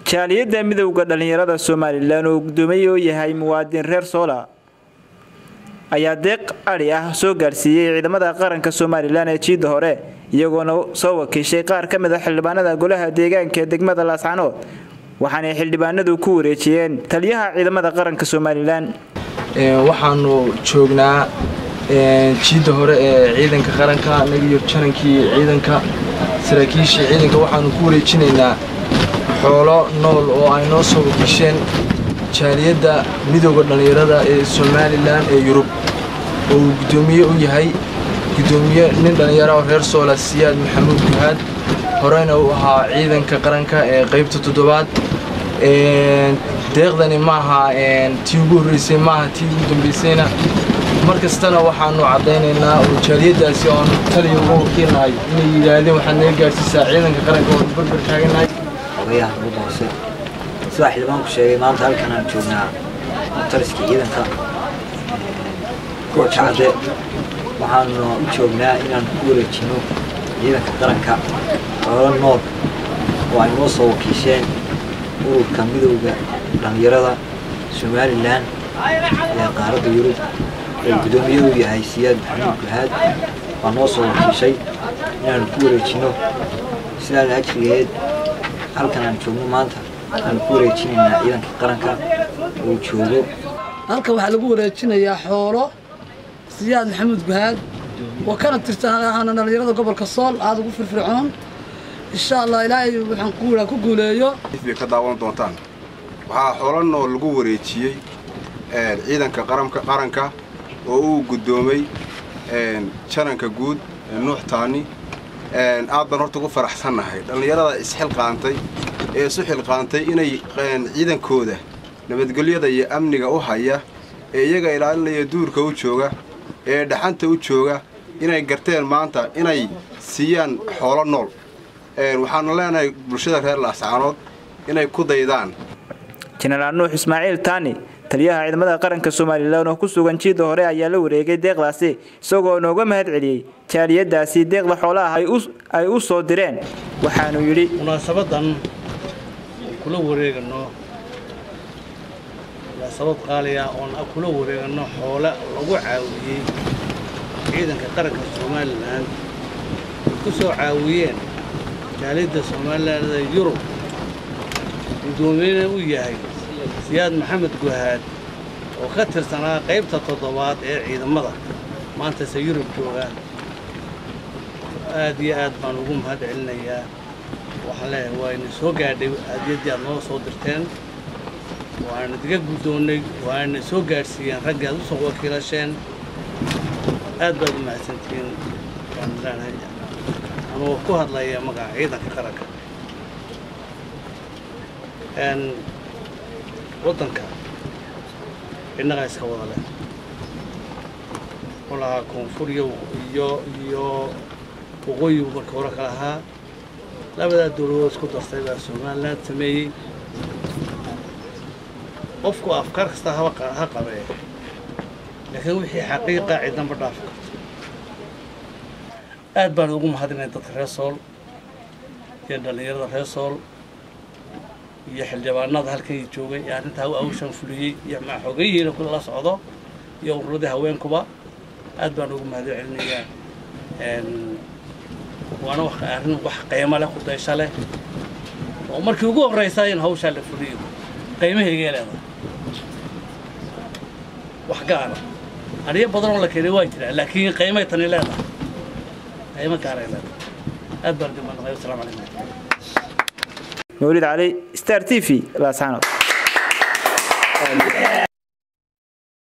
jaaliyadda midowda dhallinyarada somalilan oo guddoomiye u yahay muwaadin reer soola ayaa deeq adhi ah soo gaarsiiyey ciidamada qaranka somalilan ee jiidda hore iyagoona soo wakiishay qaar ka mid a xildhibaanada golaha deegaanka ee degmada laascanood waxaanay xildhibaanadu ku wareejiyeen taliyaha ciidamada qaranka somalilan waxaanu joognaa jiidda hore ee ciidanka qaranka anagiyo janankii ciidanka saraakiishii ciidanka waxaanu ku wareejinaynaa xoolo nool oo ay noo soo wakiisheen jaaliyadda midooda dhallinyarada ee somalilan ee yurub oo uu guddoomiye u yahay guddoomiye nin dhallinyaro oo reer soola siyaad maxamuud guhaad horeyna uu ahaa ciidanka qaranka ee qaybta toddobaad deeqdani maaha tii ugu horreysay maaha tii ugu dambaysayna mar kastana waxaanu caddaynaynaa oo jaaliyaddaasi oonu taliya uga wakiilnahay inay yidhaahdeen waxaad naga gaadhsiisaa ciidanka qaranka oonu barbar taaganahay ogayaha ugu hoose sidaa xildhibaanku sheegay maanta halkan aan joognaa taliskii ciidanka kacade waxaanu u joognaa inaan ku wareejino ciidanka qaranka xoolo nool oo ay noo soo wakiisheen ururka midowda dhallinyarada somalilan ee qaaradda yurub oo guddoomiye u yahay siyaad maxamuud guhaad waa noo soo wakiishay inaanu ku wareejino sidaa ajrigeed halkan aan joogno maanta aanu ku wareejinaynaa ciidanka qaranka uu joogo halkan waxaa lagu wareejinayaa xoolo siyaad maxamuud guhaad oo kana tirsan dhallinyarada gobolka sool aada ugu firfircoon insha allah ilaahay waxaan ku ku guuleeyo bay ka daawan doontaan waxaa xoolo nool lagu wareejiyey ciidanka qaranka oo uu guddoomay jananka guud nuux taani aad baan horta ugu faraxsannahay dhallinyarada isxilqaantay ee isu xilqaantay inay ciidankooda nabadgelyada iyo amniga u haya ee iyaga ilaalinaya duurka u jooga ee dhaxanta u jooga inay garteen maanta inay siiyaan xoolo nool waxaanu leenahay bulshada reer laascaanood inay ku daydaan jenaraal nuux ismaaciil taani taliyaha ciidamada qaranka somalilan oo ku sugan jiidda hore ayaa la wareegay deeqdaasi isagoo nooga mahad celiyey jaaliyadaasi deeqda xoolaha ay u soo direen waxaanu yidhi munaasabadan kula wareegano munaasabad qaaliya oon kula wareegano xoole lagu caawiyey ciidanka qaranka somalilan ay ku soo caawiyeen jaaliyadda somalilan ee yurub guddoomiyena u yahay siyaad maxamed guhaad oo ka tirsanaa qaybta toddobaad ee ciidamada maantase yurub jooga aad iyo aad baan ugu mahad celinayaa waxaan leeyahay waa ina soo gaadhay aadiyaddii aad noo soo dirteen waana diga guddoonnay waana soo gaadhsiiyeen raggii aad u soo wakiilasheen aad baad u mahadsantihiin waan leenahay anuu ku hadlaya magaca ciidanka qaranka waddanka innagaa iska wada leh walahaa koonfuriya iyo iyo waqooyigu marka hore ka lahaa labadaa dowladood isku dartay baa somalilan sameeyey qofku afkaar kasta haba ha qabee laakiin wixii xaqiiqa cidnama dhaafi karto aad baan ugu mahadinay dadka reer sool iyo dhallinyarada reer sool iyo xildhibaanada halkan joogay ee arrintaa awshan fuliyey iyo maxoogayihiina kula la socdo iyo ururadii haweenkuba aad baan ugu mahad celinayaa waana arrin wax qiimo leh ku daysho leh oo markii ugu horraysa in hawshaa la fuliyo qiimahaygay leedahay wax gaara ariyo badan oo la keenay waa jiraa laakiin qiimay tani leedahay qiimo gaaray leedahay aad baan ugu mahadnaqay wasalaamu calaykum mawlid cali star t v laascaanood